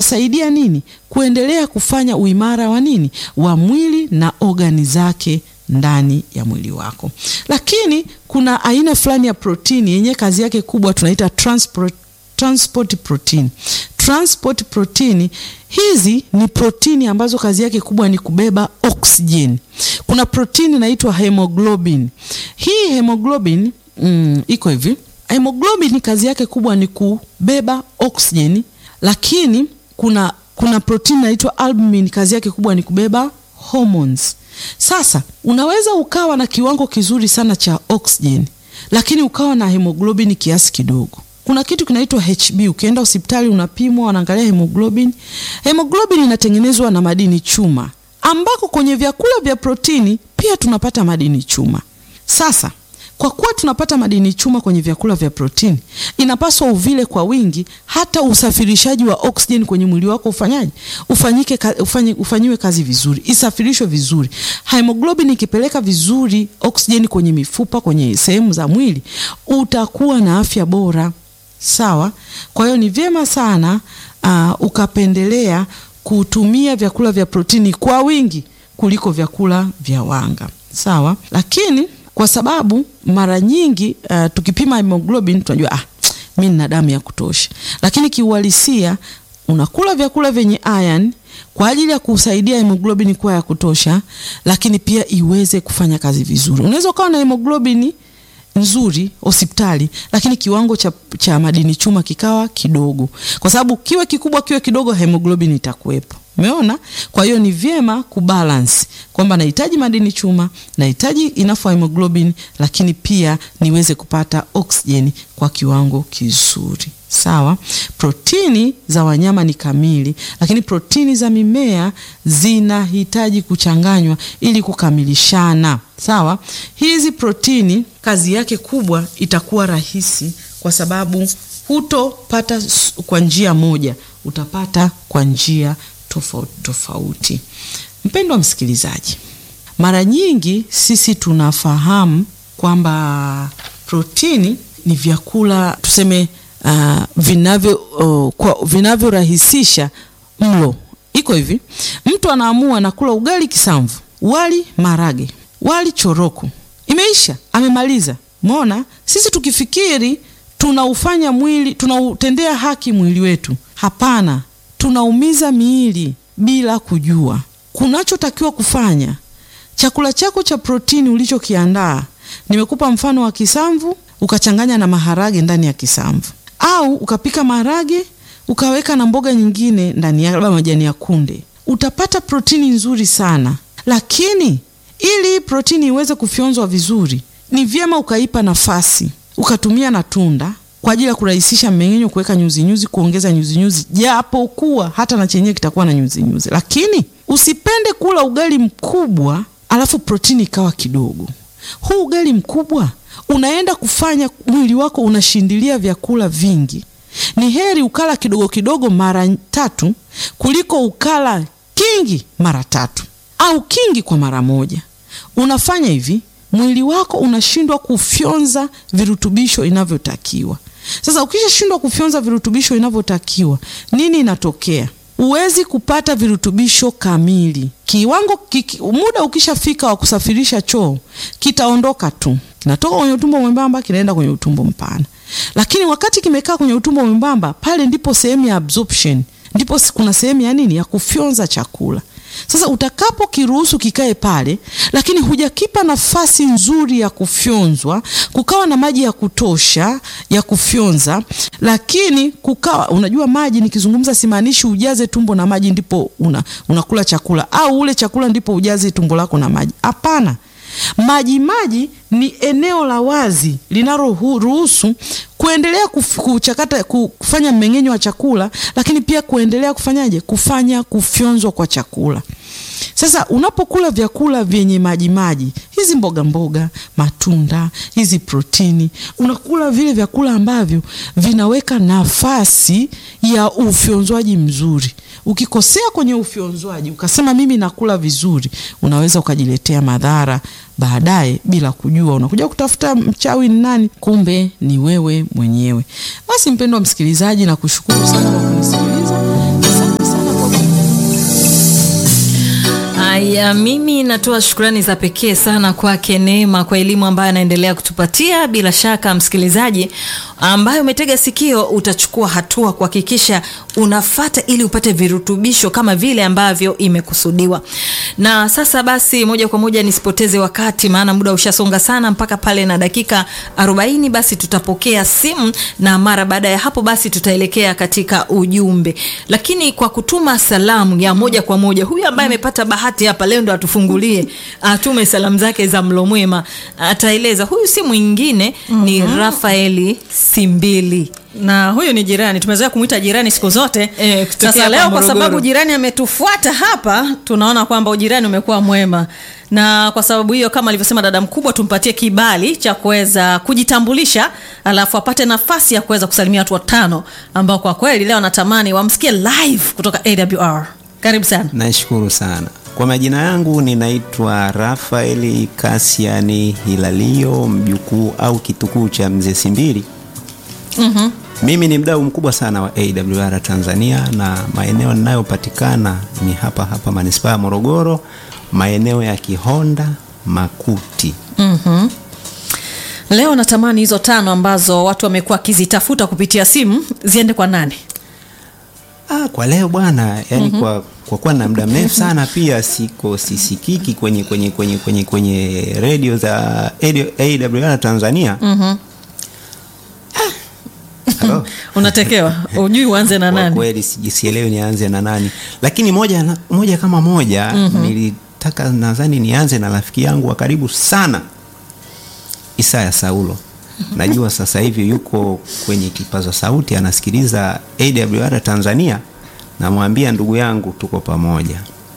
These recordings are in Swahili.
inasaidia nini? Kuendelea kufanya uimara wa nini, wa mwili na ogani zake ndani ya mwili wako. Lakini kuna aina fulani ya protini yenye kazi yake kubwa tunaita transport, transport protein. Transport protein hizi ni protini ambazo kazi yake kubwa ni kubeba oksijeni. Kuna protini inaitwa hemoglobin. Hii hemoglobin mm, iko hivi. Hemoglobin kazi yake kubwa ni kubeba oksijeni, lakini kuna kuna protini inaitwa albumin kazi yake kubwa ni kubeba hormones. Sasa unaweza ukawa na kiwango kizuri sana cha oksijeni lakini ukawa na hemoglobin kiasi kidogo. Kuna kitu kinaitwa HB. Ukienda hospitali unapimwa, wanaangalia hemoglobin. Hemoglobin inatengenezwa na madini chuma, ambako kwenye vyakula vya protini pia tunapata madini chuma. Sasa kwa kuwa tunapata madini chuma kwenye vyakula vya protini, inapaswa uvile kwa wingi, hata usafirishaji wa oksijeni kwenye mwili wako ufanyaje, ufanyike, ufanyi, ufanyiwe kazi vizuri, isafirishwe vizuri. Hemoglobin ikipeleka vizuri oksijeni kwenye mifupa, kwenye sehemu za mwili, utakuwa na afya bora. Sawa. Kwa hiyo ni vyema sana uh, ukapendelea kutumia vyakula vya protini kwa wingi kuliko vyakula vya wanga. Sawa, lakini kwa sababu mara nyingi uh, tukipima hemoglobin tunajua ah, mimi nina damu ya kutosha, lakini kiuhalisia unakula vyakula vyenye iron kwa ajili ya kusaidia hemoglobin kuwa ya kutosha, lakini pia iweze kufanya kazi vizuri. Unaweza ukawa na hemoglobin nzuri hospitali, lakini kiwango cha, cha madini chuma kikawa kidogo, kwa sababu kiwe kikubwa kiwe kidogo, hemoglobin itakuwepo. Umeona? Kwa hiyo ni vyema kubalance kwamba nahitaji madini chuma, nahitaji enough hemoglobin, lakini pia niweze kupata oksijeni kwa kiwango kizuri. Sawa. Protini za wanyama ni kamili, lakini protini za mimea zinahitaji kuchanganywa ili kukamilishana. Sawa. Hizi protini kazi yake kubwa itakuwa rahisi, kwa sababu hutopata kwa njia moja, utapata kwa njia tofauti tofauti. Mpendwa msikilizaji, mara nyingi sisi tunafahamu kwamba protini ni vyakula tuseme, uh, vinavyo uh, vinavyorahisisha mlo. Iko hivi, mtu anaamua na kula ugali kisamvu, wali marage, wali choroko, imeisha, amemaliza. Umeona, sisi tukifikiri tunaufanya mwili, tunautendea haki mwili wetu, hapana tunaumiza miili bila kujua. Kunachotakiwa kufanya, chakula chako cha protini ulichokiandaa, nimekupa mfano wa kisamvu, ukachanganya na maharage ndani ya kisamvu, au ukapika maharage ukaweka na mboga nyingine ndani ya labda majani ya kunde, utapata protini nzuri sana. Lakini ili protini iweze kufyonzwa vizuri, ni vyema ukaipa nafasi, ukatumia na tunda kwa ajili ya kurahisisha mmeng'enyo, kuweka nyuzi nyuzi, kuongeza nyuzi nyuzi, japo kuwa hata na chenyewe kitakuwa na nyuzi nyuzi. Lakini usipende kula ugali mkubwa alafu protini ikawa kidogo. Huu ugali mkubwa unaenda kufanya mwili wako unashindilia vyakula vingi. Ni heri ukala kidogo kidogo mara tatu kuliko ukala kingi mara tatu au kingi kwa mara moja. Unafanya hivi mwili wako unashindwa kufyonza virutubisho inavyotakiwa. Sasa ukishashindwa kufyonza virutubisho inavyotakiwa, nini inatokea? Huwezi kupata virutubisho kamili. Kiwango kiki, muda ukishafika wa kusafirisha choo kitaondoka tu, kinatoka kwenye utumbo mwembamba kinaenda kwenye utumbo mpana. Lakini wakati kimekaa kwenye utumbo mwembamba, pale ndipo sehemu ya absorption, ndipo kuna sehemu ya nini, ya kufyonza chakula. Sasa utakapo kiruhusu kikae pale, lakini hujakipa nafasi nzuri ya kufyonzwa, kukawa na maji ya kutosha ya kufyonza, lakini kukawa, unajua maji, nikizungumza simaanishi ujaze tumbo na maji ndipo una, unakula chakula au ule chakula ndipo ujaze tumbo lako na maji. Hapana. Maji maji ni eneo la wazi linaloruhusu kuendelea kuchakata kufanya mmeng'enyo wa chakula, lakini pia kuendelea kufanyaje, kufanya kufyonzwa kwa chakula. Sasa unapokula vyakula vyenye maji maji, hizi mboga mboga, matunda, hizi protini, unakula vile vyakula ambavyo vinaweka nafasi ya ufyonzwaji mzuri. Ukikosea kwenye ufyonzwaji ukasema mimi nakula vizuri, unaweza ukajiletea madhara baadaye bila kujua. Unakuja kutafuta mchawi ni nani, kumbe ni wewe mwenyewe. Basi mpendwa msikilizaji, na kushukuru sana kwa kunisikiliza. Haya, mimi natoa shukrani za pekee sana kwake Neema kwa elimu ambayo anaendelea kutupatia. Bila shaka, msikilizaji ambaye umetega sikio, utachukua hatua kuhakikisha unafata ili upate virutubisho kama vile ambavyo imekusudiwa. Na sasa basi, moja kwa moja nisipoteze wakati, maana muda ushasonga sana mpaka pale na dakika 40, basi tutapokea simu na mara baada ya hapo basi tutaelekea katika ujumbe, lakini kwa kutuma salamu ya moja kwa moja, huyu ambaye amepata bahati hapa leo ndo atufungulie, atume salamu zake za mlo mwema, ataeleza. Huyu si mwingine ni Rafaeli Simbili. na huyu ni jirani, tumezoea kumwita jirani siku zote Eh, kutokea sasa hapa leo kwa Morogoro. sababu jirani ametufuata hapa, tunaona kwamba ujirani umekuwa mwema, na kwa sababu hiyo, kama alivyosema dada mkubwa, tumpatie kibali cha kuweza kujitambulisha, alafu apate nafasi ya kuweza kusalimia watu watano ambao kwa kweli leo anatamani wamsikie live kutoka AWR. Karibu sana. Nashukuru sana. Kwa majina yangu ninaitwa Rafaeli Kasiani Hilalio, mjukuu au kitukuu cha mzee Simbili. Mhm. Mimi ni mdau mkubwa sana wa AWR Tanzania na maeneo ninayopatikana ni hapa hapa manispaa ya Morogoro, maeneo ya Kihonda, Makuti. Mhm. Leo natamani hizo tano ambazo watu wamekuwa wakizitafuta kupitia simu ziende kwa nani? Ah, kwa leo bwana, yani kwa kwa kuwa na muda mrefu sana pia siko sisikiki kwenye kwenye kwenye kwenye kwenye redio za AWR Tanzania. Mhm. Halo? Unatekewa, ujui uanze na Kwa nani? kweli siji- sielewi nianze na nani, lakini moja, na, moja kama moja nilitaka nadhani nianze na rafiki yangu wa karibu sana Isaya Saulo. Najua sasa hivi yuko kwenye kipaza sauti anasikiliza AWR Tanzania. Namwambia ndugu yangu, tuko pamoja.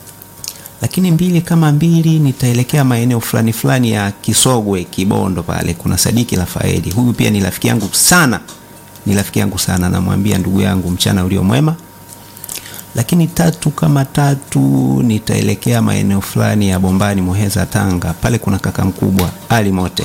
Lakini mbili kama mbili, nitaelekea maeneo fulani fulani ya Kisogwe, Kibondo pale, kuna Sadiki Rafaeli. Huyu pia ni rafiki yangu sana, ni rafiki yangu sana. Namwambia ndugu yangu, mchana ulio mwema. Lakini tatu kama tatu, nitaelekea maeneo fulani ya Bombani, Muheza, Tanga. Pale kuna kaka mkubwa Ali Mote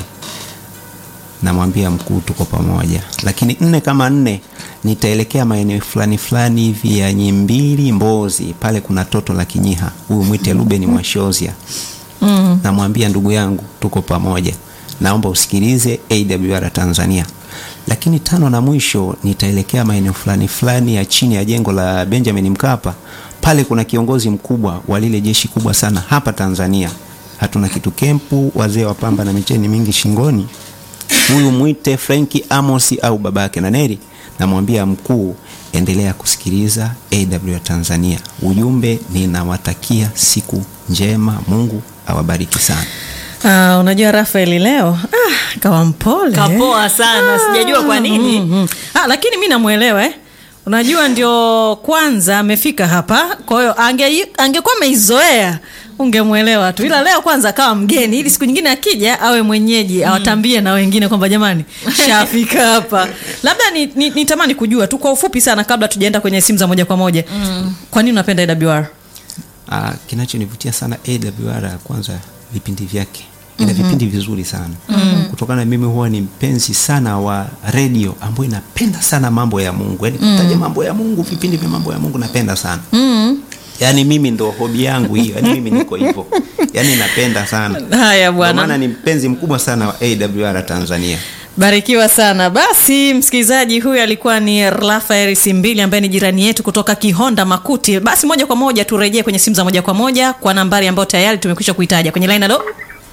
namwambia mkuu tuko pamoja. Lakini nne kama nne nitaelekea maeneo fulani fulani hivi ya Nyimbili, Mbozi, pale kuna toto la Kinyiha, huyu mwite Ruben Mwashozia. Mm. Namwambia ndugu yangu tuko pamoja, naomba usikilize AWR Tanzania. Lakini tano na mwisho nitaelekea maeneo fulani fulani ya chini ya jengo la Benjamin Mkapa, pale kuna kiongozi mkubwa wa lile jeshi kubwa sana hapa Tanzania, hatuna kitu kempu, wazee wa pamba na micheni mingi shingoni huyu mwite Frenki Amosi au babake na Neri. Namwambia mkuu, endelea kusikiliza AW Tanzania. Ujumbe, ninawatakia siku njema, Mungu awabariki sana. Ah, unajua Rafaeli leo ah, kawa mpole Kapoa sana, sijajua kwa nini. Mhm. Ah, lakini mi namwelewa eh. Unajua ndio kwanza amefika hapa, kwa hiyo ange, angekuwa ameizoea ungemwelewa tu, ila leo kwanza akawa mgeni, ili siku nyingine akija awe mwenyeji awatambie na wengine kwamba jamani, shafika hapa. Labda ni, ni, nitamani kujua tu kwa ufupi sana, kabla tujaenda kwenye simu za moja kwa moja, kwa nini unapenda AWR? Ah, kinachonivutia sana AWR kwanza vipindi vyake ina vipindi vizuri sana kutokana mimi huwa ni mpenzi sana wa redio ambayo inapenda sana mambo ya Mungu yaani kutaja mambo ya Mungu vipindi vya mambo ya Mungu napenda sana yaani mimi ndo hobi yangu hiyo yaani mimi niko hivyo yaani napenda sana Haya Ndio bwana. maana ni mpenzi mkubwa sana wa AWR Tanzania Barikiwa sana. Basi msikilizaji, huyu alikuwa ni Rafael Simbili ambaye ni jirani yetu kutoka Kihonda Makuti. Basi moja kwa moja turejee kwenye simu za moja kwa moja kwa nambari ambayo tayari tumekwisha kuitaja kwenye line. Halo,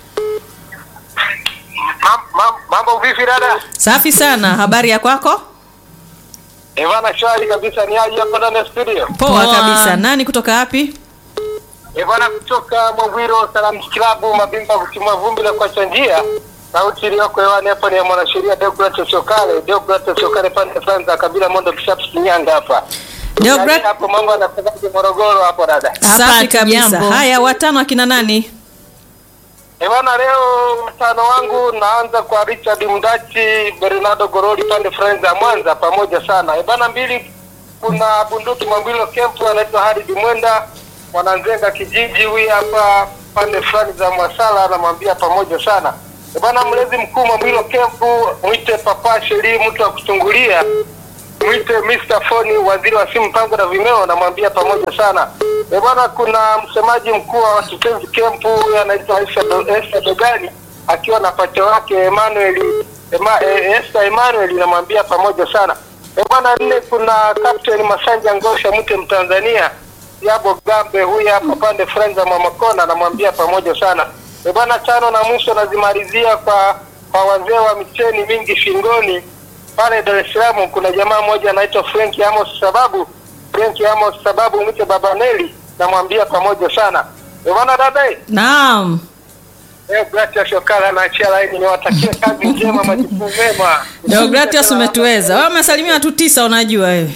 Mam- mam- Mambo vipi dada? safi sana. Habari ya kwako? Evana shwari kabisa, ni aje hapa ndani ya studio. Poa, Poa. kabisa. Nani kutoka wapi? Evana kutoka Mwambwiro Salam Club, mabingwa kutimua vumbi la kuacha njia. Sauti iliyoko hewani hapo ni ya mwanasheria Deogratius Sokale, Deogratius Sokale pande fulani za kabila Mondo Kishapu Shinyanga hapa. Deograt- Yaani hapo mambo yanafanyika Morogoro hapo dada. Safi Hapa kabisa. jambo. Haya, watano akina nani? Evana leo mtano wangu naanza kwa Richard Mdachi, Bernardo Goroli pande fulani za Mwanza pamoja sana. Evana mbili kuna bunduki Mwambilo Kempu anaitwa Haridi Mwenda Mwananzenga kijiji huyu hapa pande fulani za Mwasala anamwambia pamoja sana. E bwana mlezi mkuu Mwambilo Kempu mwite Papa Sheri mtu wa kuchungulia mwite Mr. Foni waziri wa simu mpango na vimeo namwambia pamoja sana. Eh, bwana, kuna msemaji mkuu wa Kipenzi Kempu huyu anaitwa Esther Do- Esther Dogani akiwa na pacha wake Emmanuel Ema, eh, Esther Emmanuel namwambia pamoja sana. Eh, bwana, nne kuna Captain Masanja Ngosha mke Mtanzania Yabo Gambe huyu hapa pande Frenza Mwamakona namwambia pamoja sana. Eh, bwana, tano na mwisho nazimalizia kwa kwa wazee wa micheni mingi shingoni pale Dar es Salaam kuna jamaa mmoja anaitwa Frank Amos sababu Frank Amos sababu mwite Baba Neli namwambia pamoja sana. Eh, bwana dada eh, naam eh Gratia Shokala naachia laini niwatakie kazi njema majukumu mema. deogratias umetuweza wewe umesalimia watu tisa unajua wewe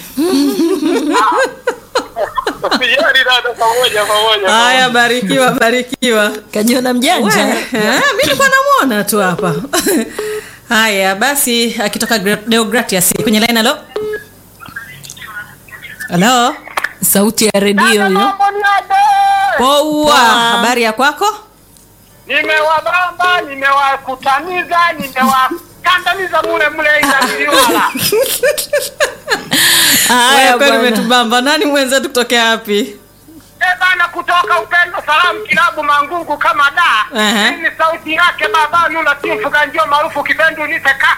Sijali dada pamoja pamoja. haya barikiwa barikiwa kajiona mjanja We, eh, mi nilikuwa namwona tu hapa haya basi akitoka Gra- deogratias kwenye line halo halo sauti ya redio hiyo poa habari ya kwako Nimewabamba, nimewakutaniza, nimewakandamiza mule mule Indaliwala. haya Wewe kweli bwana. umetubamba nani mwenzetu kutokea wapi Eh bana, kutoka Upendo Salamu Kilabu Mangungu kama da. Ehe. Hii ni sauti yake baba Nula Timfu Ganjio maarufu Kipendu Niseka.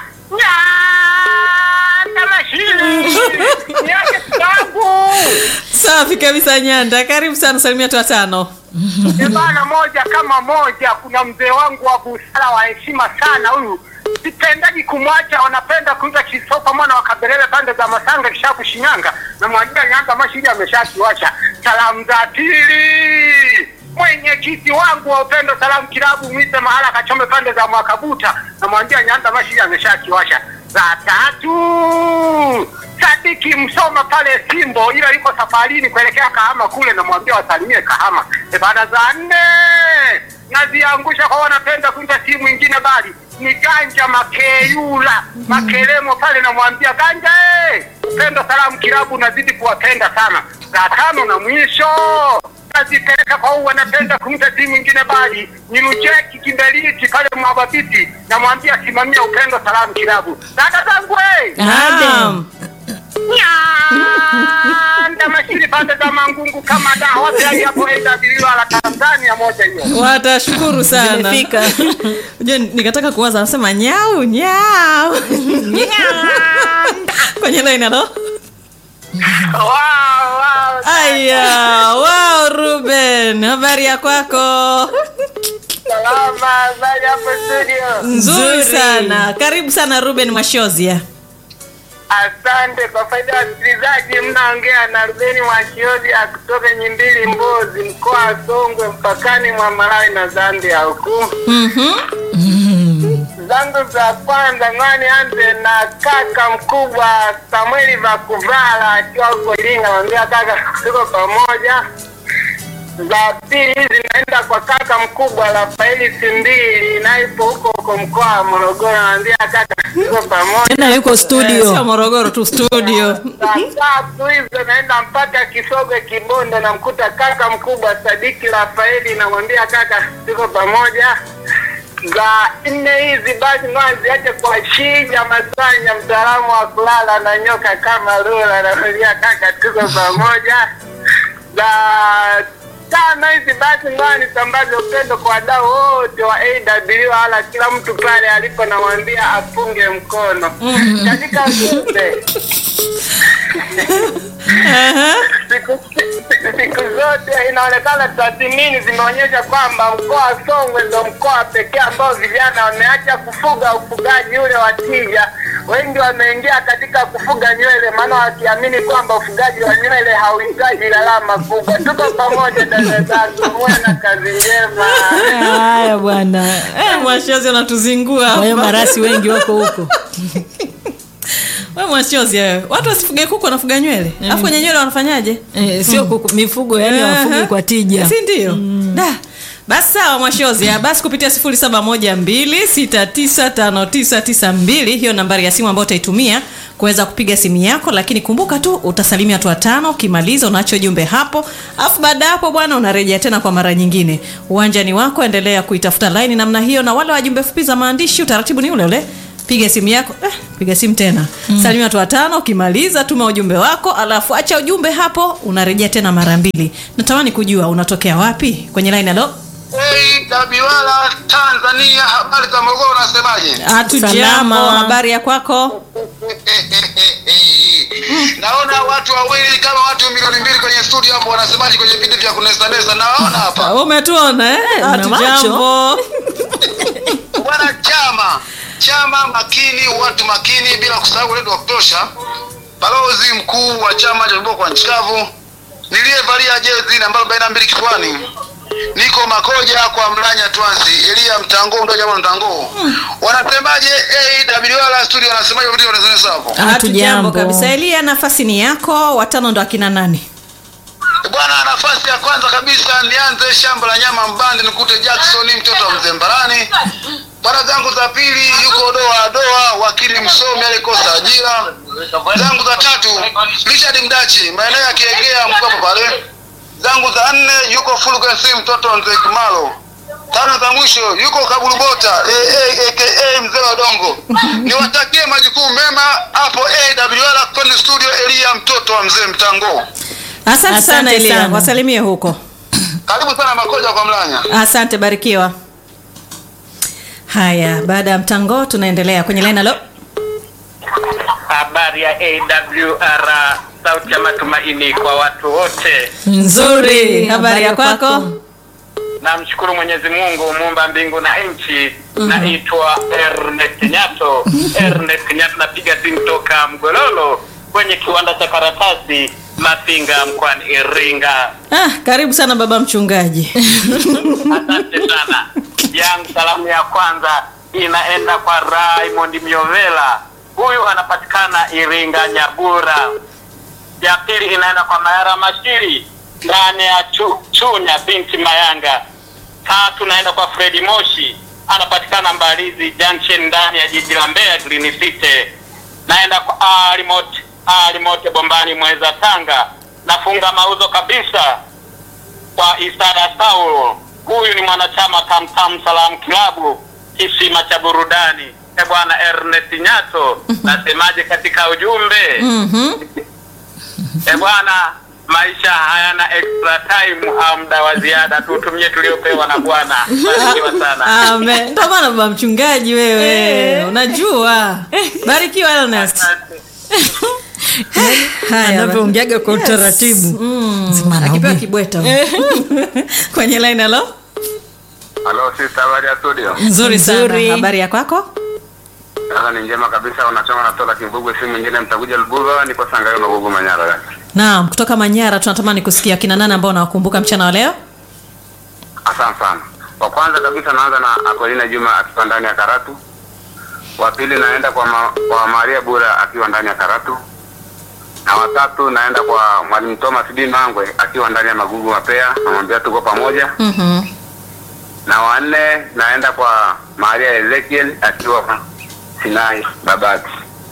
Nyanda mashini. Niache kitangu. safi kabisa nyanda karibu sana salimia tu watano Eh bana, moja kama moja, kuna mzee wangu wa busara wa heshima sana huyu sipendaji kumwacha, wanapenda kuiza Chisopa mwana wa Kabelele pande za Masanga Kishapu Shinyanga, na mwajia Nyanda Mashini ameshakiwasha. Salamu za pili mwenyekiti wangu wa Upendo Salamu Kilabu mwite mahala kachome pande za Mwakabuta, na mwambia Nyanda Mashini ameshakiwasha. Za tatu Sadiki Msoma pale Simbo, ila yuko safarini kuelekea Kahama kule, namwambia wasalimie Kahama. E, baada za nne naziangusha kwa wanapenda kuita timu ingine, bali ni Ganja Makeyula Makelemo pale, namwambia Ganja eh, Upendo Salamu Kilabu nazidi kuwapenda sana. Za tano na mwisho nazipeleka kwa huu wanapenda kumta timu ingine, bali ni Lujeki Kimbeliti pale Mwababiti, namwambia simamia Upendo Salamu Kilabu. Dada zangu eh Naam. Nyanda mashiri pande za Mangungu kama da wote hadi hapo AWR la Tanzania moja hiyo. watashukuru sana Zimefika. Unajua, nikataka kuwaza anasema nyau nyau kwenye line halo Wow, wow. aya wow ruben habari ya kwako Salama, habari hapo studio. nzuri Nzuri. sana karibu sana ruben mashozia Asante kwa faida ya wasikilizaji, mnaongea na Rubeni Mwachiozi kutoka Nyimbili, Mbozi, mkoa wa Songwe, mpakani mwa Malawi na Zambia huku. zangu za kwanza ngoja nianze na kaka mkubwa Samueli Vakuvala akiwa huko Iringa, naambia kaka, tuko pamoja. Za pili hizi naenda kwa kaka mkubwa Rafaeli Simbili, naipo huko huko mkoa wa Morogoro, naambia kaka, tuko pamoja. tena yuko sio studio morogoro tu studio Saa tatu hizo naenda mpaka Kisogwe Kibonde, namkuta kaka mkubwa Sadiki Rafaeli, namwambia kaka, tuko pamoja. Za nne hizi basi ngoja ziache kwa Shija Masanya, mtaalamu wa kulala na nyoka kama Lula, namwambia kaka, tuko pamoja. Za tano hizi basi ngoja nisambaze upendo kwa wadau wote wa AWR, kila mtu pale alipo, namwambia apunge mkono katika ujumbe siku, siku zote inaonekana tathmini zimeonyesha kwamba mkoa wa Songwe ndo mkoa pekee ambao vijana wameacha kufuga ufugaji ule wa tija. Wengi wameingia katika kufuga nywele, maana wakiamini kwamba ufugaji wa nywele hauhitaji gharama kubwa. Tuko pamoja dada zangu, muwe na kazi njema. haya bwana Eh, mwashozi anatuzingua kwa hiyo hapa. marasi wengi wako huko we mwashozi wewe watu wasifuge kuku wanafuga nywele alafu kwenye nywele wanafanyaje eh, sio kuku- mifugo yani wafugi kwa tija si ndio da basi sawa mwashozi ya basi kupitia 0712695992 hiyo nambari ya simu ambayo utaitumia kuweza kupiga simu yako lakini kumbuka tu utasalimia watu watano ukimaliza unaacho jumbe hapo alafu baada ya hapo bwana unarejea tena kwa mara nyingine uwanjani wako endelea kuitafuta laini namna hiyo na wale wajumbe fupi za maandishi utaratibu ni ule ule piga simu yako eh, piga simu tena mm. salimia watu watano ukimaliza tuma ujumbe wako alafu acha ujumbe hapo unarejea tena mara mbili natamani kujua unatokea wapi kwenye line alo Hey, Dabiwala Tanzania, habari za Morogoro, unasemaje? hatujambo Salama. habari ya kwako Naona watu wawili kama watu milioni mbili kwenye studio hapo, wanasemaje kwenye vipindi vya kunesanesa? Nawaona hapa umetuona eh? una macho. hatujambo bwana. Chama chama makini, watu makini, bila kusahau wetu wa kutosha, balozi mkuu wa chama cha viboko kwa nchi kavu, niliyevalia jezi namba arobaini na mbili kifuani niko Makoja kwa Mlanya Twansi, Elia Mtango ndo jamaa Mtango. Wanasemaje? AWR studio wanasemaje vitu wanasema hapo? hatujambo Hatujambo. kabisa elia nafasi ni yako watano ndo akina nani Bwana, nafasi ya kwanza kabisa nianze shamba la nyama Mbande, nikute Jackson mtoto wa Mzembarani. Bwana zangu za pili yuko doa doa, wakili msomi alikosa ajira. Zangu za tatu Richard Mdachi, maeneo ya Kiegea mkopo pale. Zangu za nne yuko Fulgensi mtoto wa Mzee Kimalo. Tano za mwisho yuko Kabulubota aka mzee wa Dongo. Niwatakie majukumu mema hapo AWR kwenye studio, Elia mtoto wa Mzee Mtango. asante, Asante sana elia sana. wasalimie huko Karibu sana Makoja kwa Mlanya. asante barikiwa haya baada ya mtango tunaendelea kwenye line alo Habari ya AWR, sauti ya matumaini kwa watu wote. nzuri habari ya kwako Namshukuru Mwenyezi Mungu muumba mbingu na nchi. Naitwa Ernest Nyato. Ernest Nyato, napiga simu toka Mgololo kwenye kiwanda cha karatasi Mafinga mkoani Iringa. ah, karibu sana baba mchungaji Asante sana. Yangu salamu ya kwanza inaenda kwa Raymond Miovela, huyu anapatikana Iringa Nyabura. Ya pili inaenda kwa Mayara Mashiri ndani ya chu, Chunya binti Mayanga. Tatu naenda kwa Fredi Moshi, anapatikana Mbalizi Junction ndani ya jiji la Mbeya Green City. Naenda kwa Alimot Alimote Bombani Mweza Tanga. Nafunga mauzo kabisa kwa Isaya Saulo. Huyu ni mwanachama Tamtam Salam Klabu kisima cha burudani. E bwana Ernest Nyato, nasemaje katika ujumbe? E bwana, maisha hayana extra time au muda wa ziada, tutumie tuliopewa na Bwana. Barikiwa sana. Amen. Ndio maana baba mchungaji wewe unajua barikiwa Ernest Asante. Haya, anavyoongeaga kwa utaratibu Sema akipewa anaongea. kibweta kwenye line alo Halo sister, habari ya studio? nzuri sana Nzuri. habari ya kwako Sasa ni njema kabisa, unachoma na tola Kimbugwe, simu nyingine mtakuja Lubuva, niko Sangayo na Gugu Manyara. naam kutoka manyara tunatamani kusikia kina nani ambao unawakumbuka mchana wa leo Asante sana. Wa kwanza kabisa naanza na Akolina Juma akiwa ndani ya Karatu. Wa pili naenda kwa, ma, kwa Maria Bura akiwa ndani ya Karatu. Na watatu naenda kwa Mwalimu Thomas B Mangwe akiwa ndani ya Magugu Mapea, namwambia tuko pamoja. Mhm. Na wanne naenda kwa Maria Ezekiel akiwa Sinai Babati.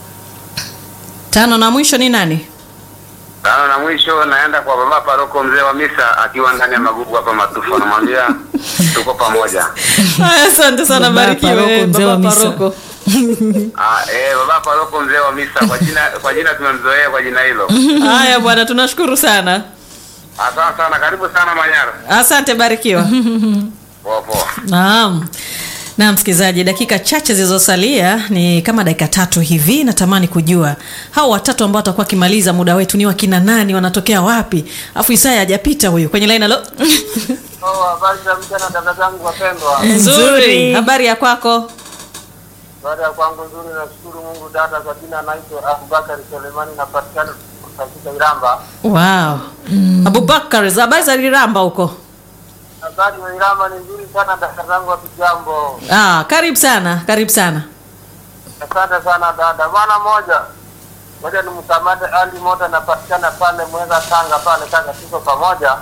tano na mwisho ni nani Tano na mwisho naenda kwa baba paroko mzee wa misa akiwa ndani ya Magugu hapa Matufa, namwambia tuko pamoja. Haya, asante sana Baba barikiwe paroko, mzee wa baba misa. paroko Ah, eh, baba paroko mzee wa misa kwa jina kwa jina tumemzoea kwa jina hilo. haya bwana tunashukuru sana Asante sana, karibu sana Manyara. asante barikiwa Poa poa. Naam. Na msikilizaji, dakika chache zilizosalia ni kama dakika tatu hivi. Natamani kujua hao watatu ambao watakuwa wakimaliza muda wetu ni wakina nani, wanatokea wapi? Afu Isaya hajapita huyu kwenye line. Alo, Oh, habari za mchana dada zangu wapendwa. nzuri. Habari ya kwako? Baada ya kwangu nzuri, nashukuru Mungu. Dada kwa jina naitwa Abubakari Selemani, napatikana katika Iramba. Wow. Abubakar, habari za Liramba huko? Habari za Iramba ni nzuri sana dada zangu, hatujambo. Ah, karibu sana, karibu sana. Asante sana dada. Bwana moja moja ni mkamate Ali Moto, anapatikana pale Mweza Tanga pale Tanga, tuko pamoja.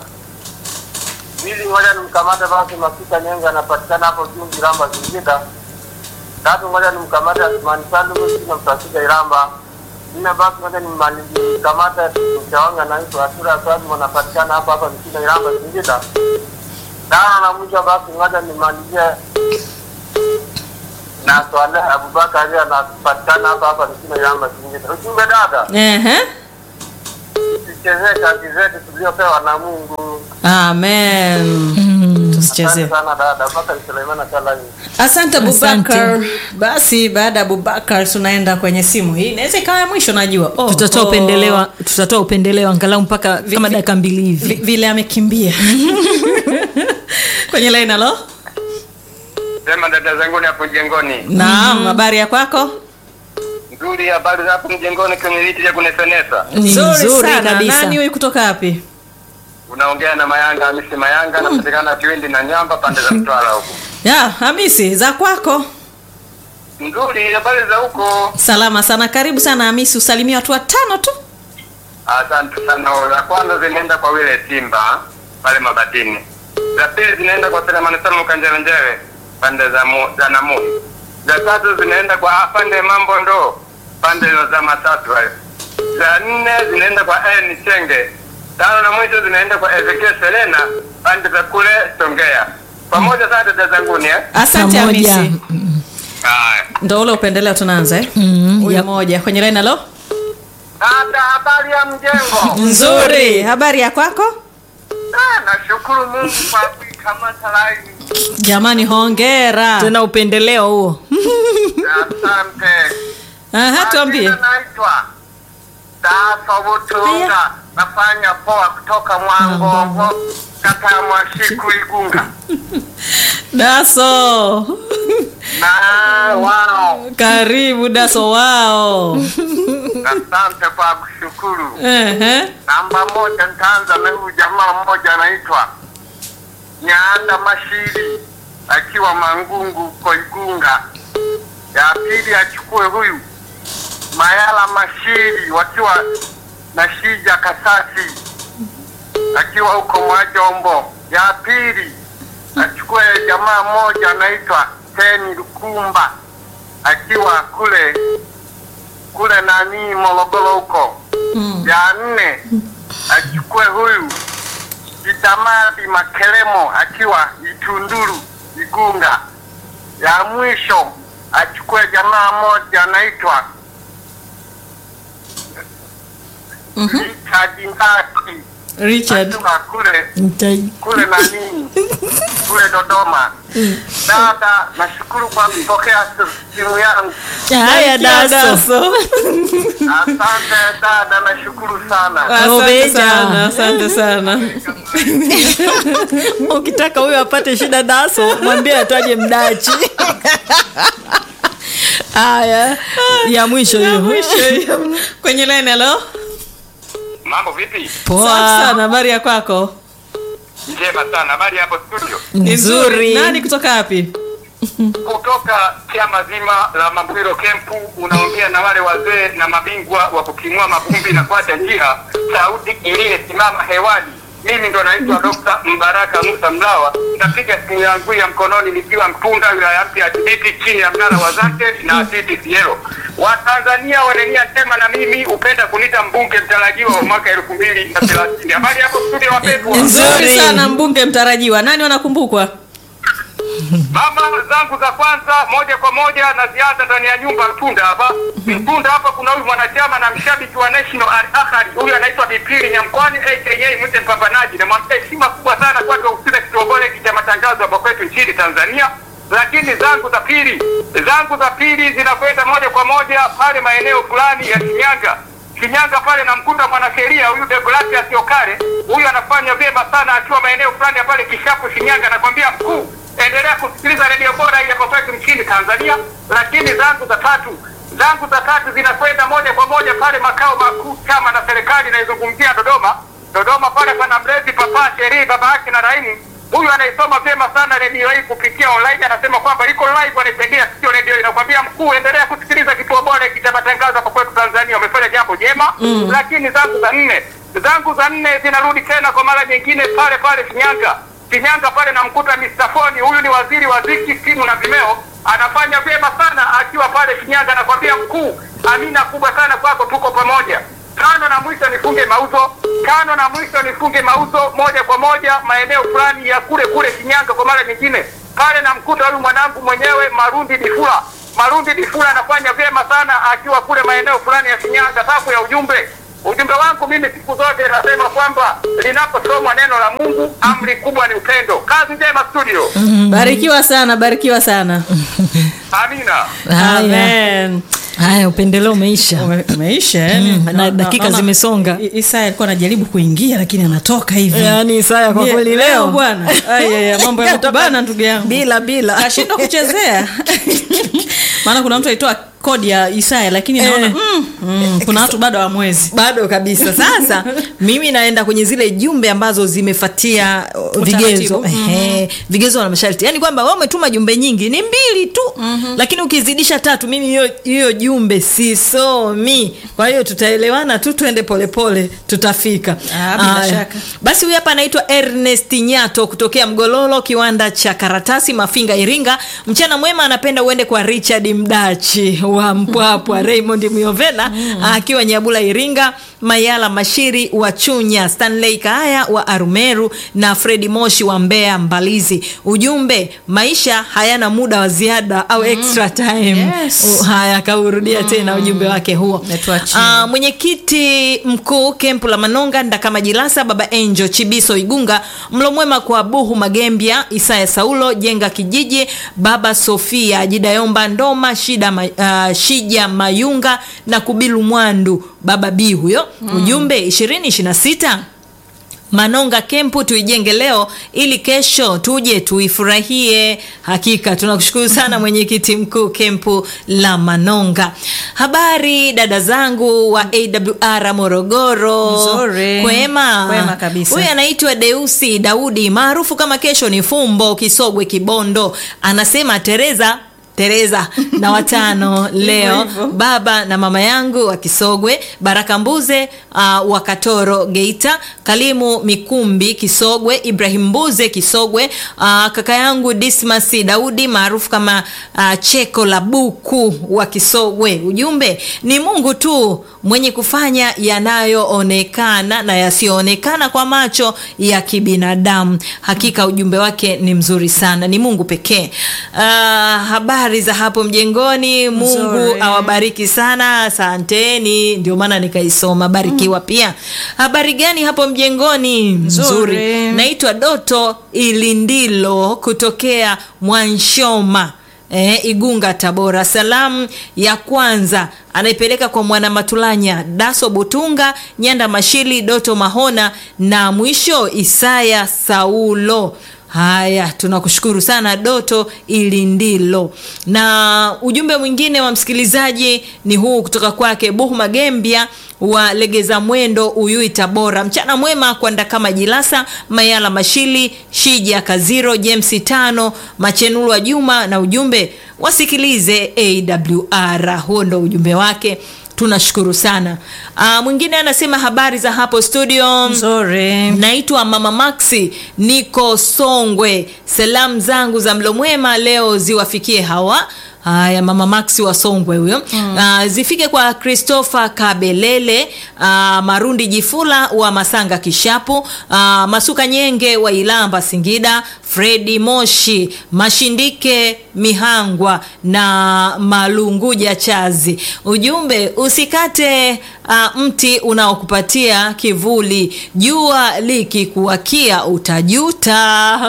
Pili moja ni mkamate basi Mafika Nyenga, anapatikana hapo juu Iramba Singida. Tatu moja ni mkamate Asmani Salumu, na mtafika Iramba. Nne basi moja ni mali- mkamate Mchawanga naitwa Asura Swalimu, anapatikana hapa hapa Msina Iramba Singida. Tano na mwisho basi moja nimalizie na Swaleh Abubakar anapatikana hapa hapa nchini Yamba Singida. Ujumbe dada, Ehe. tusichezee kazi zetu tuliopewa na Mungu. Amen. Tusichezee. Asante sana dada, mpaka Suleimana Kalani. Asante Asante. Abubakar. Basi baada ya Abubakar tunaenda kwenye simu hii. Inaweza ikawa ya mwisho najua. Oh, tutatoa oh. upendeleo tutatoa upendeleo angalau mpaka kama vi- dakika mbili Vi- hivi vile amekimbia. kwenye line halo. Sema dada zangu ni hapo mjengoni. Naam, habari ya kwako? Nzuri, habari za hapo mjengoni kwenye viti vya kunefenesa. Ni nzuri sana. kabisa. Nani huyu kutoka wapi? Unaongea na Mayanga Hamisi Mayanga, napatikana Kiwindi na Nyamba pande za Mtwara huko. Ya, Hamisi, za kwako? Nzuri, habari za huko? Salama sana. Karibu sana Hamisi, usalimie watu watano tu. Asante sana. Za kwanza zinaenda kwa wile Simba pale Mabatini, za pili zinaenda kwa Selemani Salum Kanjelenjele pande za mu, za Namui, za tatu zinaenda kwa afande Mambo Ndo pande za Masatu hayo, za nne zinaenda kwa N Chenge, tano na mwisho zinaenda kwa Ezekiel Selena pande za kule Songea. Pamoja sana dada zanguni eh? Asante Pamoja. Hamisi. Haya. Ndo ule upendeleo tunaanza eh? Mm, Huyu yep. moja kwenye line halo. Dada, habari ya mjengo? Nzuri. Habari ya kwako? Ah, nashukuru Mungu kwa kuikamata laini. Jamani hongera. tena upendeleo huo Asante. Aha, tuambie. Majina naitwa Dafa Butunga, nafanya poa kutoka Mwangongo, kata ya Mwashiku Igunga. Daso. Na wao, Karibu Daso wao. asante kwa kushukuru. Ehe. Namba moja nitaanza na huyu jamaa mmoja anaitwa Nyaanda Mashiri akiwa Mangungu huko Igunga. Ya pili achukue huyu Mayala Mashiri wakiwa na Shija Kasasi akiwa huko Mwajombo. Ya pili achukue jamaa mmoja anaitwa Teni Lukumba akiwa kule kule nani Morogoro huko ya nne achukue huyu Itamadi Makelemo akiwa Itunduru Igunga. Ya mwisho achukue jamaa moja anaitwa Richard Ndaki Richard. akiwa kule kule nani kule Dodoma. Dada, nashukuru kwa kupokea simu yangu. haya daso Daso. Asante dada, nashukuru sana. Asante Obeja. sana, asante sana. ukitaka huyo apate shida daso mwambie ataje mdachi haya ya mwisho hiyo Kwenye line halo. Mambo vipi? Safi poa sana, habari ya kwako? Njema sana. Habari hapo studio. Ni nzuri Nani kutoka wapi? kutoka chama zima la Mambwiro Kempu, unaongea na wale wazee na mabingwa wa kutimua mavumbi na kuacha njia, sauti iliyesimama hewani. Mimi ndo naitwa Dr. Mbaraka Musa Mlawa, napiga simu yangu ya mkononi nikiwa Mtunda, wilaya mpya ya Kibiti, chini ya mnara wa Zake na TTCL. Watanzania wanania njema, na mimi hupenda kunita mbunge mtarajiwa wa mwaka elfu mbili na thelathini. Habari hapo studio, wapendwa. Nzuri sana mbunge mtarajiwa. Nani wanakumbukwa? Mama zangu za kwanza moja kwa moja na ziada ndani ya nyumba Mtunda hapa. Mtunda hapa kuna huyu mwanachama na mshabiki wa National Al Ahly. Huyu anaitwa Bipili Nyamkwani aka Mwite Mpambanaji. Na mwambia heshima kubwa sana kwake usile kitobole cha matangazo hapa kwetu nchini Tanzania. Lakini zangu za pili, zangu za pili zinakwenda moja kwa moja pale maeneo fulani ya Shinyanga. Shinyanga pale namkuta mwanasheria huyu Deogratias Okare. Huyu anafanya vyema sana akiwa maeneo fulani ya pale Kishapu Shinyanga. Nakwambia mkuu, endelea kusikiliza redio bora hii hapa kwetu nchini Tanzania. Lakini zangu za tatu zangu za tatu zinakwenda moja kwa moja pale makao makuu chama na serikali inaizungumzia Dodoma. Dodoma pale pana mlezi papa sherii baba yake na Raimu. Huyu anaisoma vyema sana redio hii kupitia online, anasema kwamba iko live, anaisaidia sio redio. Inakwambia mkuu, endelea kusikiliza kituo bora hiki cha matangazo hapa kwetu Tanzania, umefanya jambo jema. Lakini zangu za nne zangu za nne zinarudi tena kwa mara nyingine pale pale Shinyanga. Shinyanga pale namkuta Mr. Foni, huyu ni waziri wa ziki, simu na vimeo, anafanya vyema sana akiwa pale Shinyanga. Nakwambia mkuu, amina kubwa sana kwako, tuko pamoja. Tano na mwisho nifunge mauzo, tano na mwisho nifunge mauzo moja kwa moja maeneo fulani ya kule kule Shinyanga. Kwa mara nyingine pale namkuta huyu mwanangu mwenyewe Marundi Difula, Marundi Difula anafanya vyema sana akiwa kule maeneo fulani ya Shinyanga. Safu ya ujumbe, ujumbe wangu mimi siku zote nasema kwamba linaposomwa neno la Mungu, amri kubwa ni upendo. Kazi njema studio. barikiwa sana barikiwa sana Amina. Haya. Amen. haya upendeleo umeisha Ume- umeisha eh? Mm, Na- na na- dakika naona zimesonga. I- Isaya alikuwa anajaribu kuingia lakini anatoka hivi yaani Isaya kwa Ye- kweli leo bwana Ai, ai, ai, mambo yamekubana ndugu yangu bila bila kashindwa kuchezea maana kuna mtu alitoa kodi ya Isaya lakini naona Eh. mm, mm, kuna watu bado hawamwezi bado kabisa sasa mimi naenda kwenye zile jumbe ambazo zimefatia uh, vigezo Utaratibu. Ehe, vigezo na masharti yaani kwamba wewe umetuma jumbe nyingi ni mbili tu lakini ukizidisha tatu mimi hiyo hiyo jumbe sisomi kwa hiyo tutaelewana tu twende polepole tutafika Ah, bila Aya. shaka. basi huyu hapa anaitwa ernest nyato kutokea mgololo kiwanda cha karatasi mafinga iringa mchana mwema anapenda uende kwa richard mdachi wa mpwapwa raymond miovela akiwa nyabula iringa mayala mashiri wa chunya stanley kaaya wa arumeru na fredi moshi wa mbeya mbalizi ujumbe maisha hayana muda wa ziada au extra time Yes. U- haya kaurudia tena ujumbe wake huo Umetuachia. Ah, mwenyekiti mkuu kempu la manonga ndakama jilasa baba enjo chibiso igunga mlo mwema kwa buhu magembya isaya saulo jenga kijiji baba sofia jidayomba ndoma shida ma, uh, shija mayunga na kubilu mwandu baba b huyo ujumbe 2026 manonga kempu tuijenge leo ili kesho tuje tuifurahie hakika tunakushukuru sana mwenyekiti mkuu kempu la manonga habari dada zangu wa awr morogoro Nzuri. kwema Kwema kabisa. huyu anaitwa deusi daudi maarufu kama kesho ni fumbo kisogwe kibondo anasema tereza tereza na watano leo hivyo. baba na mama yangu wa Kisogwe, Baraka Mbuze uh, wa Katoro Geita, Kalimu Mikumbi Kisogwe, Ibrahim Mbuze Kisogwe, uh, kaka yangu Dismas Daudi maarufu kama uh, Cheko la Buku wa Kisogwe. Ujumbe ni Mungu tu mwenye kufanya yanayoonekana na yasiyoonekana kwa macho ya kibinadamu. Hakika ujumbe wake ni mzuri sana, ni Mungu pekee. Uh, habari za hapo mjengoni, Mungu Nzuri. awabariki sana, asanteni. Ndio maana nikaisoma, barikiwa pia. Habari gani hapo mjengoni? Nzuri. Naitwa Doto Ilindilo kutokea Mwanshoma. Eh, Igunga Tabora. Salamu ya kwanza anaipeleka kwa mwana Matulanya, Daso Butunga, Nyanda Mashili, Doto Mahona na mwisho Isaya Saulo. Haya, tunakushukuru sana Doto Ilindilo. Na ujumbe mwingine wa msikilizaji ni huu kutoka kwake Buhu Magembia wa Legeza Mwendo, Uyui, Tabora. Mchana mwema kwa Ndakama Jilasa, Mayala Mashili, Shija Kaziro, James Tano, Machenulu wa Juma, na ujumbe wasikilize AWR. Huo ndo ujumbe wake. Tunashukuru sana. Aa, mwingine anasema habari za hapo studio nzuri naitwa mama maxi niko songwe salamu zangu za mlo mwema leo ziwafikie hawa haya mama maxi wa songwe huyo mm. uh, zifike kwa christopher kabelele uh, marundi jifula wa masanga kishapu uh, masuka nyenge wa ilamba singida fredi moshi mashindike mihangwa na malunguja chazi ujumbe usikate uh, mti unaokupatia kivuli jua likikuwakia utajuta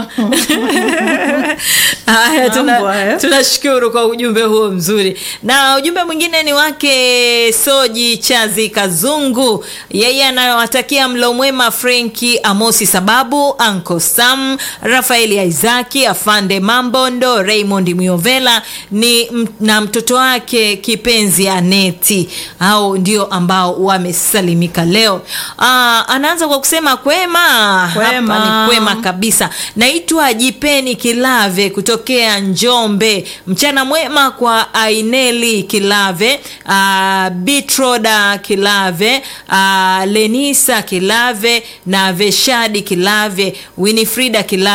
haya tuna, Mambo haya. tunashukuru kwa ujumbe huo mzuri na ujumbe mwingine ni wake soji chazi kazungu yeye anawatakia mlo mwema frenki amosi sababu anko sam rafaeli isaki afande mambondo raymond miovela ni m- na mtoto wake kipenzi aneti au ndio ambao wamesalimika leo Aa, anaanza kwa kusema kwema Kwema. hapa ni kwema kabisa naitwa jipeni kilave kutokea njombe mchana mwema kwa aineli kilave uh, bitroda kilave uh, lenisa kilave na veshadi kilave winifrida kilave ujumbe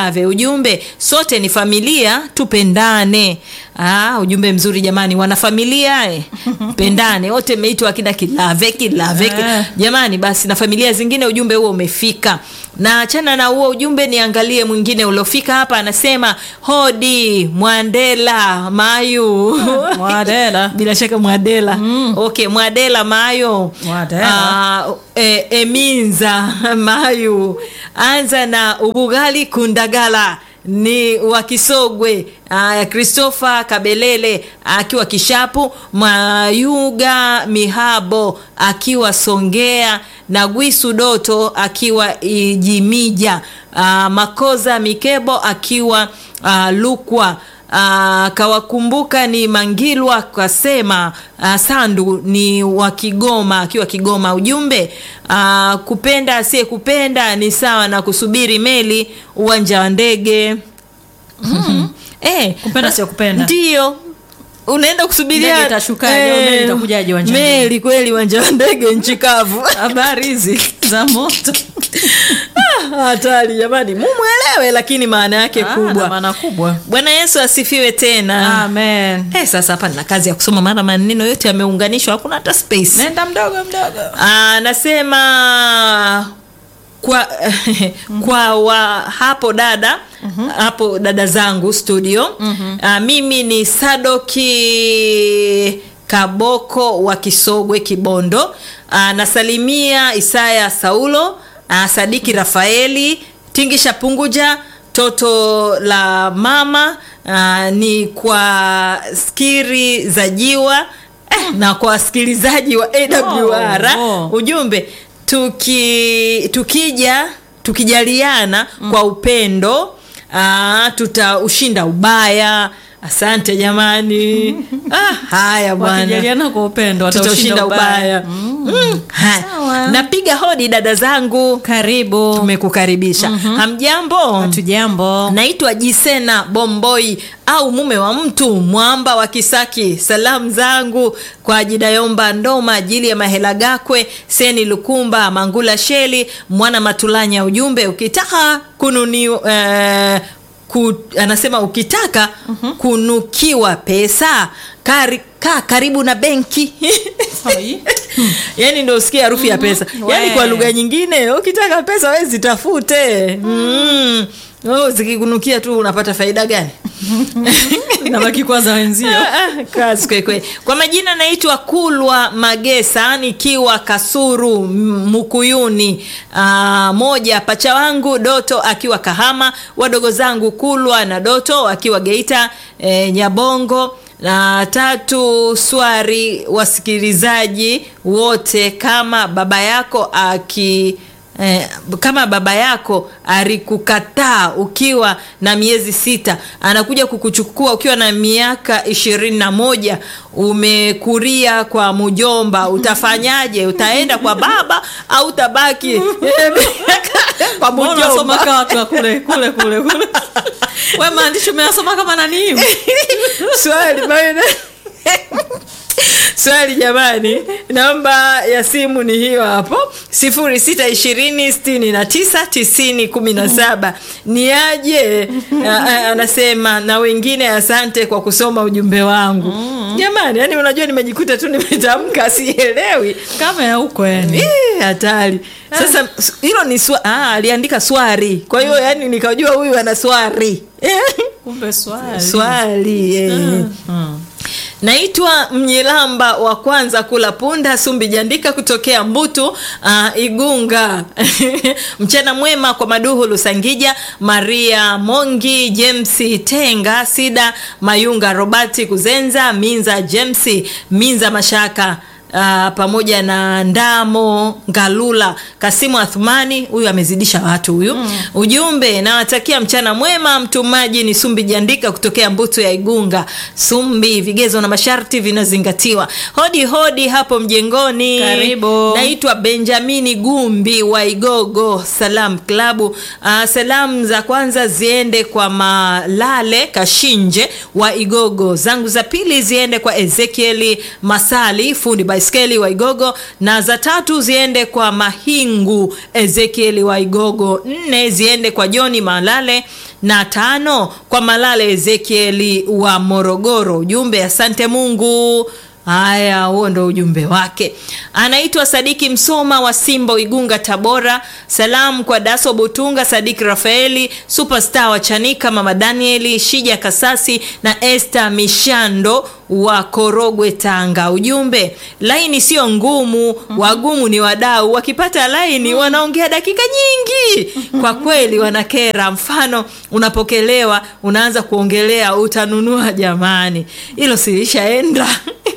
ujumbe sote ni familia tupendane ah, ujumbe mzuri jamani wanafamilia eh. pendane wote mmeitwa akina kilave kilave ki- Eh. jamani basi na familia zingine ujumbe huo umefika na achana na huo ujumbe niangalie mwingine uliofika hapa anasema hodi mwandela mayu Mwadela. bila shaka mwadela mm. okay mwadela mayo Mwadela. Ah, e, eminza mayu anza na ubugali kundagala ni wa kisogwe uh, christopher kabelele akiwa kishapu mayuga mihabo akiwa songea na gwisu doto akiwa ijimija uh, makoza mikebo akiwa uh, lukwa Uh, kawakumbuka ni mangilwa kasema uh, sandu ni wa kigoma akiwa kigoma ujumbe uh, kupenda asiye kupenda ni sawa na kusubiri meli uwanja wa ndege mm. eh, Kupenda sio kupenda. ndio unaenda kusubiria Ndege itashukaje au meli itakujaje uwanjani? meli kweli uwanja wa ndege nchi kavu habari hizi za moto Ah, hatari jamani mumwelewe lakini maana yake Ah, na kubwa maana kubwa bwana yesu asifiwe tena amen Eh, sasa hapa nina kazi ya kusoma maana maneno yote yameunganishwa hakuna hata space nenda mdogo mdogo anasema kwa kwa wa hapo dada hapo dada zangu studio uh, mimi ni sadoki kaboko wa kisogwe kibondo uh, nasalimia isaya saulo uh, sadiki rafaeli tingisha punguja toto la mama uh, ni kwa skiri za jiwa eh, na kwa wasikilizaji wa awr Oh, oh. ujumbe tuki tukija tukijaliana mm. kwa upendo aa, tutaushinda ubaya asante jamani ah, haya bwana wakijaliana kwa upendo tutaushinda wataushinda ubaya mm. haya. Sawa. napiga hodi dada zangu karibu tumekukaribisha hamjambo hatujambo naitwa jisena bomboi au mume wa mtu mwamba wa kisaki salamu zangu kwa jidayomba ndoma ajili ya mahela gakwe seni lukumba mangula sheli mwana matulanya ujumbe ukitaka kununi eh, ku, anasema ukitaka kunukiwa pesa kari, kaa karibu na benki yani ndo usikie harufu ya pesa yani We. kwa lugha nyingine ukitaka pesa we zitafute mm. oh, zikikunukia tu unapata faida gani nabaki kwanza wenzio Ah, kazi kwelikweli kwa majina naitwa kulwa magesa nikiwa kasuru M- mukuyuni Aa, moja pacha wangu doto akiwa kahama wadogo zangu kulwa na doto akiwa geita e, nyabongo na tatu swari wasikilizaji wote kama baba yako aki Eh, kama baba yako alikukataa ukiwa na miezi sita anakuja kukuchukua ukiwa na miaka ishirini na moja umekuria kwa mjomba utafanyaje utaenda kwa baba au utabaki kwa Mbona unasoma mjomba kaa watu wa kule kule kule kule we maandishi umeyasoma kama nani hivi swali maana swali jamani namba ya simu ni hiyo hapo sifuri sita ishirini sitini na tisa tisini kumi na saba ni aje A- a- anasema na wengine asante kwa kusoma ujumbe wangu jamani yani unajua nimejikuta tu nimetamka sielewi kama ya huko yani Ih, hatari sasa s- hilo ni swa, ah, aliandika swari kwa hiyo yani nikajua huyu ana swari kumbe swali swali eh. naitwa mnyilamba wa kwanza kula punda sumbi jandika kutokea mbutu uh, igunga mchana mwema kwa maduhu lusangija maria mongi james tenga sida mayunga robati kuzenza minza james minza mashaka Uh, pamoja na ndamo ngalula kasimu athumani huyu amezidisha watu huyu mm. ujumbe nawatakia mchana mwema mtumaji ni sumbi jandika kutokea mbutu ya igunga sumbi vigezo na masharti vinazingatiwa hodi hodi hapo mjengoni Karibu. naitwa benjamini gumbi wa igogo salam klabu uh, salamu za kwanza ziende kwa malale kashinje wa igogo zangu za pili ziende kwa ezekieli masali fundi baiskeli eskeli waigogo na za tatu ziende kwa mahingu ezekieli waigogo nne ziende kwa joni malale na tano kwa malale ezekieli wa morogoro ujumbe asante mungu haya huo ndo ujumbe wake anaitwa sadiki msoma wa simba igunga tabora salamu kwa daso butunga sadiki rafaeli superstar wa chanika mama danieli shija kasasi na este mishando wa korogwe tanga ujumbe laini sio ngumu wagumu ni wadau wakipata laini wanaongea dakika nyingi kwa kweli wanakera mfano unapokelewa unaanza kuongelea utanunua jamani hilo silishaenda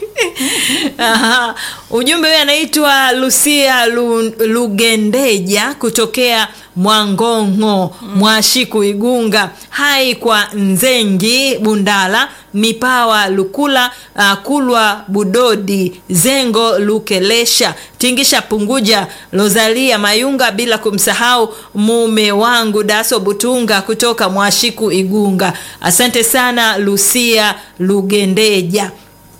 Aha. ujumbe huyo anaitwa lucia Lu, lugendeja kutokea mwangongo mwashiku igunga hai kwa nzengi bundala mipawa lukula uh, kulwa budodi zengo lukelesha tingisha punguja lozalia mayunga bila kumsahau mume wangu daso butunga kutoka mwashiku igunga asante sana lucia lugendeja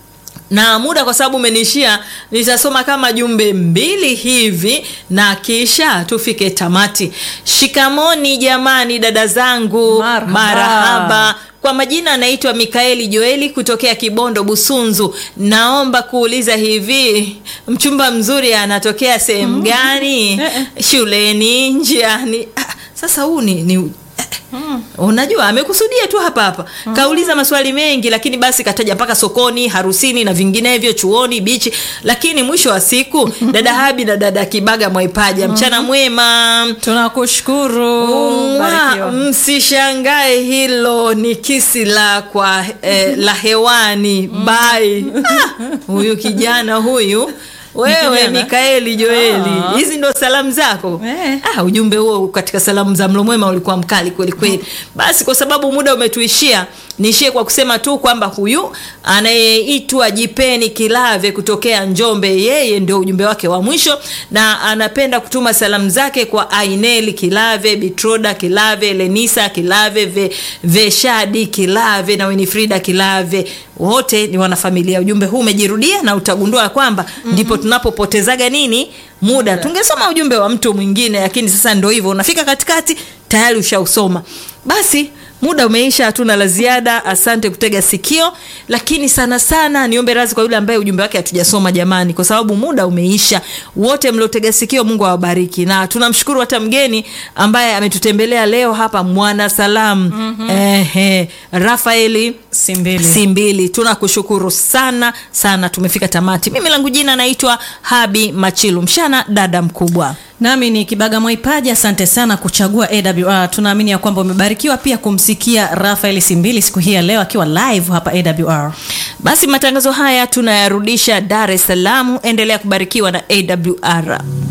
na muda kwa sababu umeniishia nitasoma kama jumbe mbili hivi na kisha tufike tamati shikamoni jamani dada zangu Marhaba. marahaba kwa majina anaitwa mikaeli joeli kutokea kibondo busunzu naomba kuuliza hivi mchumba mzuri anatokea sehemu gani shuleni njiani ah, sasa huu ni, ni unajua amekusudia tu hapa hapa kauliza maswali mengi lakini basi kataja mpaka sokoni harusini na vinginevyo chuoni bichi lakini mwisho wa siku dada habi na dada kibaga mwaipaja mchana mwema tunakushukuru Mwa, Barikiwa. msishangae hilo ni kisi la kwa eh, la hewani bai Ah, huyu kijana huyu wewe kijana? mikaeli joeli Ah. hizi ndo salamu zako Eh. ah, ujumbe huo katika salamu za mlomwema ulikuwa mkali kweli kweli basi kwa sababu muda umetuishia niishie kwa kusema tu kwamba huyu anayeitwa jipeni kilave kutokea njombe yeye ndio ujumbe wake wa mwisho na anapenda kutuma salamu zake kwa aineli kilave bitroda kilave lenisa kilave ve, veshadi kilave na winifrida kilave wote ni wanafamilia ujumbe huu umejirudia na utagundua kwamba mm-hmm. ndipo tunapopotezaga nini muda tungesoma ujumbe wa mtu mwingine lakini sasa ndo hivyo unafika katikati tayari ushausoma basi muda umeisha hatuna la ziada asante kutega sikio lakini sana sana niombe razi kwa yule ambaye ujumbe wake hatujasoma jamani kwa sababu muda umeisha wote mliotega sikio mungu awabariki na tunamshukuru hata mgeni ambaye ametutembelea leo hapa mwana salamu mm-hmm. Ehe, rafaeli Simbili. simbili tunakushukuru sana sana tumefika tamati mimi langu jina naitwa habi machilu mshana dada mkubwa nami ni kibaga mwaipaji asante sana kuchagua awr tunaamini ya kwamba umebarikiwa pia kumsikia rafael simbili siku hii ya leo akiwa live hapa awr basi matangazo haya tunayarudisha dar es salaam endelea kubarikiwa na awr